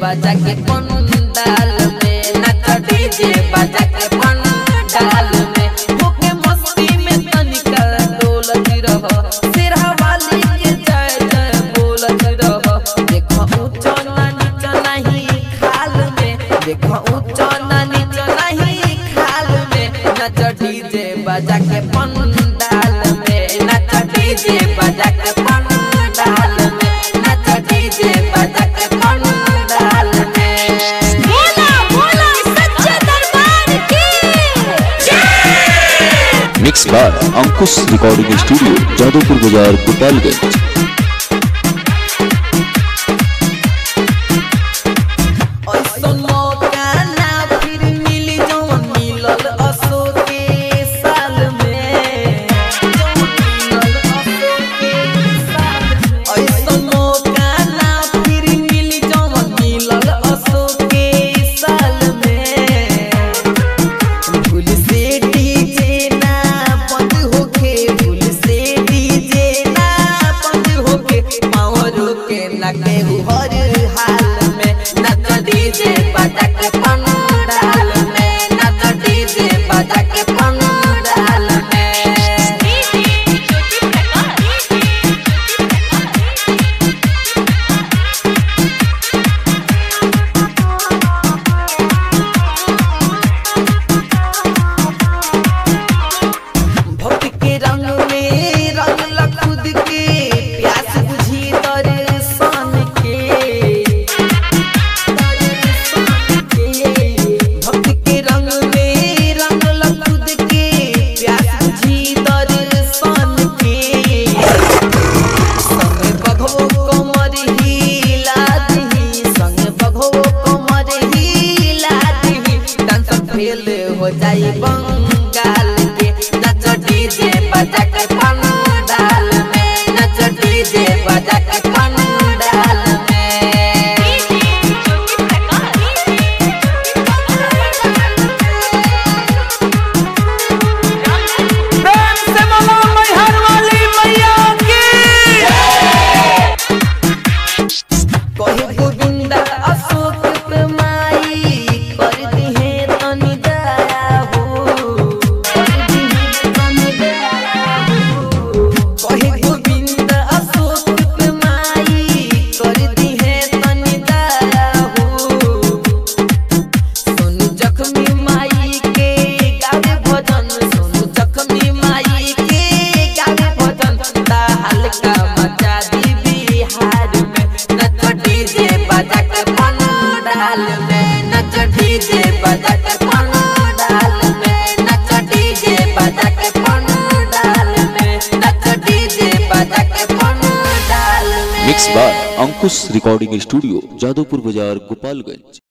बजा के पंडाल में नाच डीजे बजा के पंडाल में होके मस्ती में तनिका डोलत रह सिरहा वाली के जय जय बोलत रह देखो ऊंचा ना नीचा नहीं खाल में देखो ऊंचा ना नीचा नहीं खाल में नाच डीजे बजा के पंडाल में नाच डीजे बजा के पंडाल में नाच डीजे बजा के पंडाल में बोला बोला सच्चे दरबार की mix by Ankush recording studio Jadavpur बाजार गोपालगंज ऐसन मौका ना फिर मिली जवन मिलल असो के साल में जवन मिलल असो के साल में। ऐसन मौका ना फिर मिली जवन मिलल असो के साल में भूल से डीजे ना बंद होके भूल से डीजे ना बंद होके पावर के ना केहू हर हाल में नच डीजे बजा के पंडाल में नच डीजे बजा के पंडाल में ज्योति प्रकाश भक्त के रंग में रंग ला खुद के प्यास बुझी दर्शन के दर्शन के भक्त के रंग में रंग ला खुद के प्यास बुझी दर्शन के संग बघो कमर हिला दही संग बघो कमर हिला दही डांस फेल हो जाई बंगाल के नच डीजे बजा के पंडाल में नच डीजे बजा के पंडाल में ज्योति प्रकाश प्रेम से बोलो मैहर वाली मैया की कहे गोविंदा अशोक प्रमाई कर दिहे तनि दया हो कर दिहे तनि दया हो कहे गोविंदा अशोक प्रमाई कर दिहे तनि दया हो सोनू जख्मी माई के गावे भजन सोनू जख्मी माई के गावे भजन ता हल्का मचा दी बिहार में नच डीजे बजा के पंडाल में नच डीजे बजा के पंडाल में नच डीजे बजा के पंडाल में नच डीजे बजा के पंडाल में mix by Ankush recording studio Jadavpur बाजार गोपालगंज